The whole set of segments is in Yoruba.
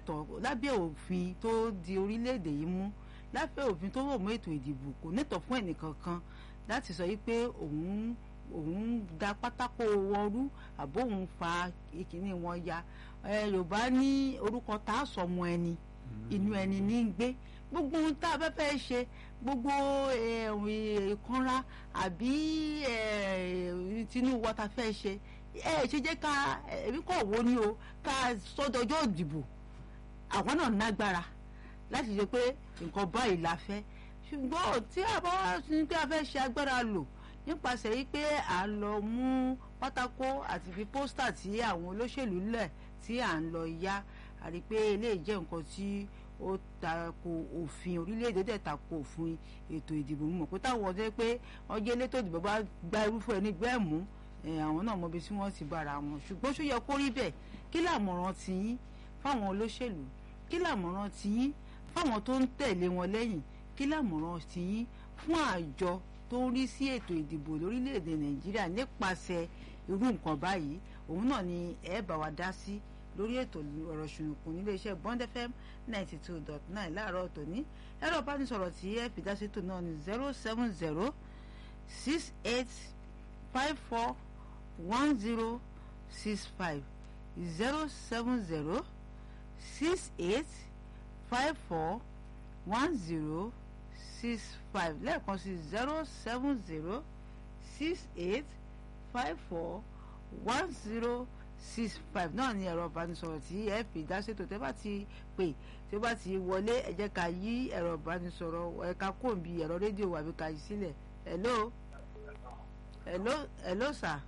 nẹ́tọ̀ lábẹ́ òfin tó di orílẹ̀-èdè yìí mú lábẹ́ òfin tó rọ̀ mọ́ ètò ìdìbò kò nẹ́tọ̀ fún ẹnìkankan láti sọ wípé òun òun da pátákó wọn rú àbó òun fa ìkíní wọn ya yorùbá ní orúkọ tá a sọ ọmọ ẹni inú ẹni ní í gbé gbogbo ohun tá a bá fẹ́ ṣe gbogbo ìkanra àbí tinú wa ta fẹ́ ṣe ẹ ṣe jẹ́ ká ẹbí kọ̀ wo ni o ká sọ́dọ̀jọ́ ìdìbò àwọn náà nágbára láti ṣe pé nǹkan báyìí la fẹ́ ṣùgbọ́n tí a bá wá ní pé a fẹ́ ṣe agbára lò nípasẹ̀ yìí pé à ń lọ mú pátákó àti fi pósítà tí àwọn olóṣèlú lẹ̀ tí à ń lọ ya àrí pé eléyìí jẹ́ nǹkan tí ó tako òfin orílẹ̀-èdè dẹ̀ tako òfin ètò ìdìbò mọ̀ pé táwọn ọdẹ pé ọjọ́ elétò ìdìbò bá gba irúfẹ́ ẹni gbẹ́ mú àwọn náà mọbi tí wọ́n ti bára wọn ṣùgbọ́n ṣó yẹ kó rí bẹ́ẹ̀ kí làmọ̀ràn ti yín fáwọn olóṣèlú kí làmọ̀ràn ti yín fáwọn tó ń tẹ̀lé wọn lẹ́yìn kí làmọ̀ràn ti yín fún àjọ tó ń rí sí ètò ìdìbò lórílẹ̀‐èdè nàìjíríà nípasẹ̀ irú nǹkan báyìí òun náà ni ẹ bá wa dá sí lórí ètò ọ̀rọ̀ ṣùnùkùn níléeṣẹ́ bond fm ninety two dot nine láàárọ̀ tòní ẹ̀rọ ìbánisọ̀rọ̀ tí ẹ fi dá sí ètò náà ní zero seven zero six eight five four one zero six five zero seven zero six eight five four one zero six five lẹ́ẹ̀kan sí zero seven zero six eight five four one zero six five náà ni ẹ̀rọ ìbánisọ̀rọ̀ tí ẹ fi dá ṣètò tẹ́ bá ti pè tí ó bá ti wọlé ẹ jẹ́ ká yí ẹ̀rọ ìbánisọ̀rọ̀ ẹ̀ka kòǹbì ẹ̀rọ rédíò àbí ká yí sílẹ̀ hello hello hello sir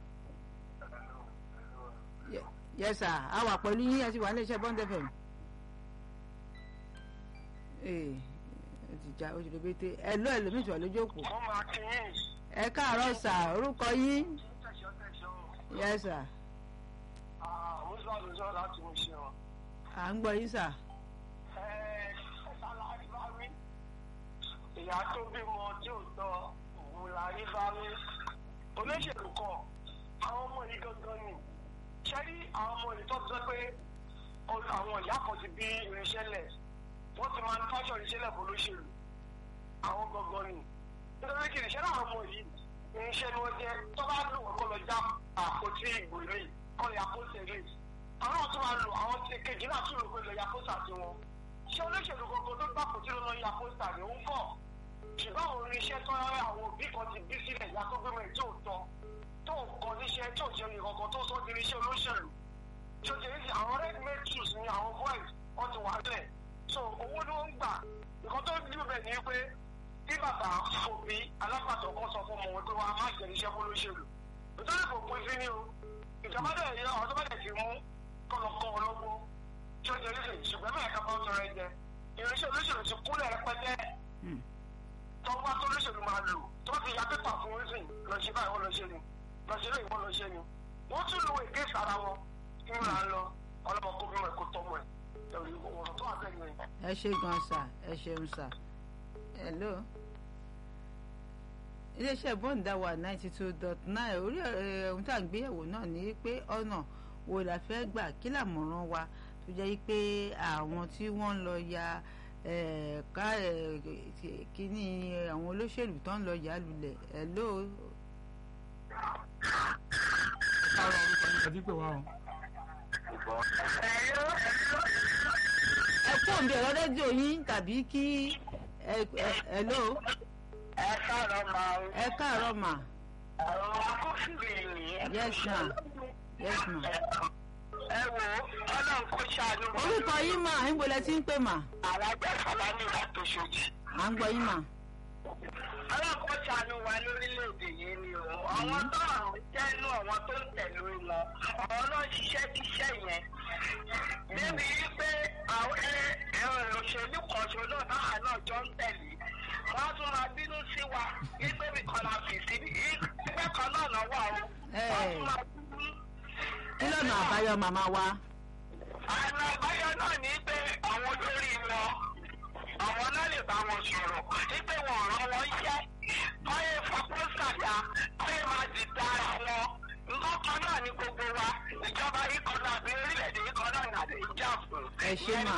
yes sir a wà pẹ̀lú yín ẹ ti wà ní iléeṣẹ́ bond fm ee ó ti já ó ti rẹpẹtẹ ẹ lọ ẹlòmíì tí wà lójú òpó. mo máa kí yín. ẹ káàárọ̀ sà orúkọ yín. yes sir. àwọn ìṣòro àlùsọ láti mú ṣe wọn. à ń gbọ́ yín sà. ẹ ẹ ṣàlàyé bá wí. ìyá tó bímọ tí ò tọ́ òun la rí bá wí. olóṣèlú kan àwọn ọmọ yìí gangan ni ṣé rí àwọn ọmọ yìí tó ti sọ pé àwọn ìyá kan ti bí irinṣẹ́ lẹ̀ wọ́n ti manufacture irinṣẹ́ lẹ̀ fún olóṣèlú àwọn gangan ni nítorí kì í ṣe láwọn ọmọ yìí irinṣẹ́ ni wọ́n jẹ́ tó bá lò wọ́n kọ́ lọ já àpótí ìbò ilé kọ́ lè àpótí ilé àwọn tó máa lò àwọn ti kejì náà tún lò pé lọ ya pósítà sí wọn ṣé olóṣèlú gbogbo tó gbà kó tí ló lọ ya pósítà ní òun kọ̀ ṣùgbọ́n àwọn irinṣẹ́ tó rárá àwọn òbí kan ti bí sílẹ̀ ìyá tó gbé mẹ́rin tí ò tọ́ tó kọ́ níṣẹ́ tí ò jẹ́ nìkan kan tó sọ di irinṣẹ́ olóṣèlú tó jẹ́ ní àwọn red made tools ni àwọn boys wọ́n ti wà lẹ̀ so owó ló ń gbà nǹkan tó dúró bẹ̀ ni pé bí bàbá òbí alápàtọ̀ kan sọ fún ọmọ wọn pé wàá má jẹ iṣẹ́ fún olóṣèlú nítorí kò pín sí ní o ìjọba dẹ̀ yẹ ọ̀dọ́ bá dẹ̀ ti mú kọ́lọ́kọ́ ọlọ́gbọ́n tí ó jẹ lóṣèlú ṣùgbọ́n mẹ́rin ká bá ń tọrọ ẹ̀jẹ̀ irinṣẹ́ olóṣèlú ti kúlẹ̀ rẹpẹtẹ tọ́gbà tó olóṣèlú máa lò tó ti ya pépà fún wọn sìn lọ ṣe báyìí wọ́n lọ ṣe ni lọ ṣe lóyìn wọ́n lọ ṣe ni wọ́n tún lo èké sára wọn kí wọ́n là ń lọ ọlọ́mọ kó bímọ ẹ̀kọ́ tọ́mọ ẹ̀ ẹ̀rí ọ̀rọ̀ tó wà bẹ́ẹ̀ ni. ẹ ṣe gan sà ẹ ṣeun sà hello iléeṣẹ́ bọ́ǹdà wà ninety two dot nine orí ohun tá à ń gbéyẹ̀wò náà ni pé ọ̀nà wo la fẹ́ gbà kí làmọ̀ràn wa tó jẹ́ pé àwọn tí wọ́n ń lọ ya ká kíní àwọn olóṣèlú tó ń lọ yà lulẹ̀ hello. káàárọ̀ orúkọ yín kàdí pé wá o. ẹ kú òǹbí ẹ̀rọ rédíò yín tàbí kí hello. ẹ káàárọ̀ máa ń. ẹ káàárọ̀ mà. àwọn akófìrí ni. yes ma yes ma. ẹ wo ọlọ́run kó ṣàánú. orúkọ yín mà ń bolẹ̀ tí ń pè mà. alájà fàlàní ìlà tó ṣojú. à ń gbọ́ yín mà. ọlọ́run kó ṣàánú wa lórílẹ̀‐èdè yìí ni o àwọn tó àrùn jẹ́nu àwọn tó ń tẹ̀lé wọn àwọn náà ṣiṣẹ́ ṣiṣẹ́ yẹn. débi wípé àwọn ẹ̀rọ òṣèlú kan ṣo náà táwa náà jọ ń tẹ̀lé wọ́n á tún máa bínú sí wa wípé nìkan la fi sí ìgbẹ́ kan náà lọ́wọ́ àwọn. wọ́n tún máa bínú. kí lọ́nà àbáyọ màmá wa. àná àbáyọ náà ní pé àwọn olórí wọn àwọn náà lè bá wọn sọ̀rọ̀ wípé wọn ràn wọ́n iṣẹ́ báyé fapọ́sàdá báyé máa di dára wọn nǹkan kan náà ní gbogbo wa ìjọba ikọ̀ náà àbí orílẹ̀-èdè ikọ̀ náà nàdé ìjà fún. ẹ ṣe mà.